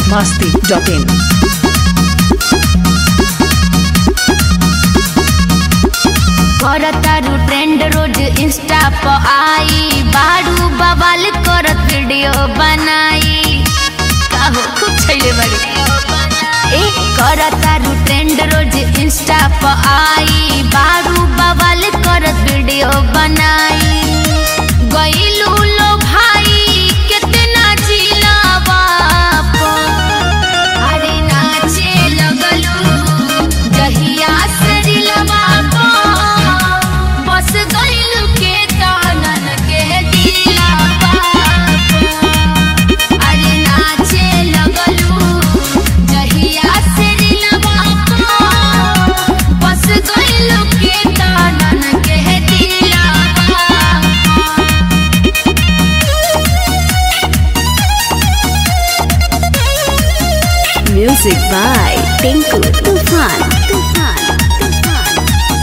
masti.in. करतारू trend रोज Insta प आई बारू बवाल करत वीडियो बनाई काहो खूब छैले बड़ी ए करतारू ट्रेंड रोज इंस्टा प आई बारू बवाल करत वीडियो बनाई गईलू लो भाई कितना जिलावा प अरे नाचे लगलू जहिया से दिलवा को बस गइलू के तानन के दिलवा अरे नाचे लगलू जहिया से दिलवा को बस गइलू के तानन के दिलवा Music by Tinku Tufan. Tufan. Tufan.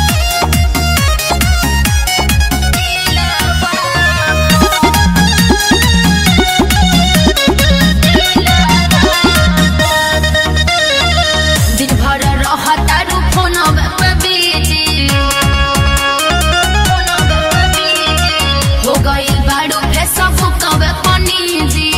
दिन भर रहतारू फोनवे पे बिजी हो गइल बाड़ू फेसबुकवे पनीजी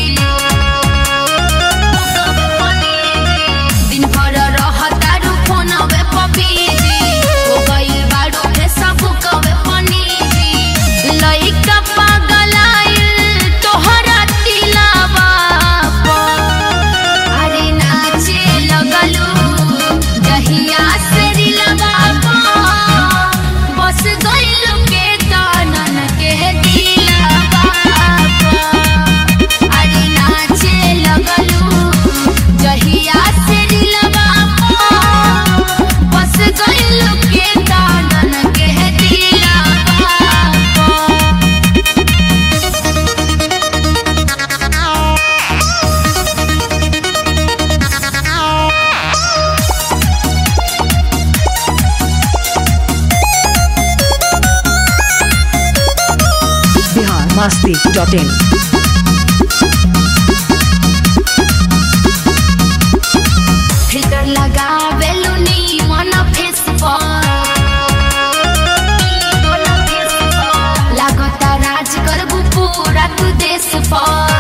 दिन भर रहतारू फोनवे पे बिजी हो गइल बाड़ू फेसबुकवे पनीजी लइका पागलाइल तोहरा दिलावा पर अरे नाचे लगलू जहिया से दिलवा को बस गइलू के तानन के दिलवा को अरे नाचे लगलू जहिया से दिलवा को बस गइलू के तानन के दिलवा को Bihar masti.in. फिल्टर लगावेलु नी मन फेस लागता राज करबू पूरा तू देश पर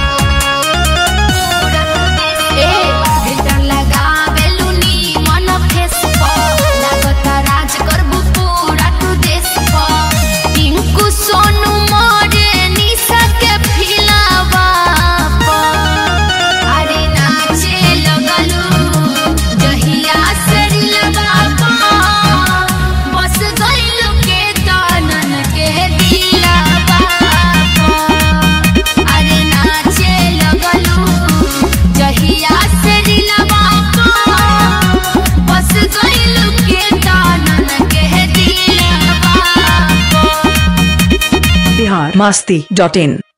ए फिल्टर लगावेलु नी मन फेस लागता राज करबू पूरा तू देश पर टिंकू सोनू मोरे निशा के फिलावा पर अरे नाचे लगलू जहिया से दिलवा को बस गइलू के तानन के दिलवा को अरे नाचे लगलू जहिया से दिलवा को बस गइलू के तानन के दिलवा को Bihar masti.in.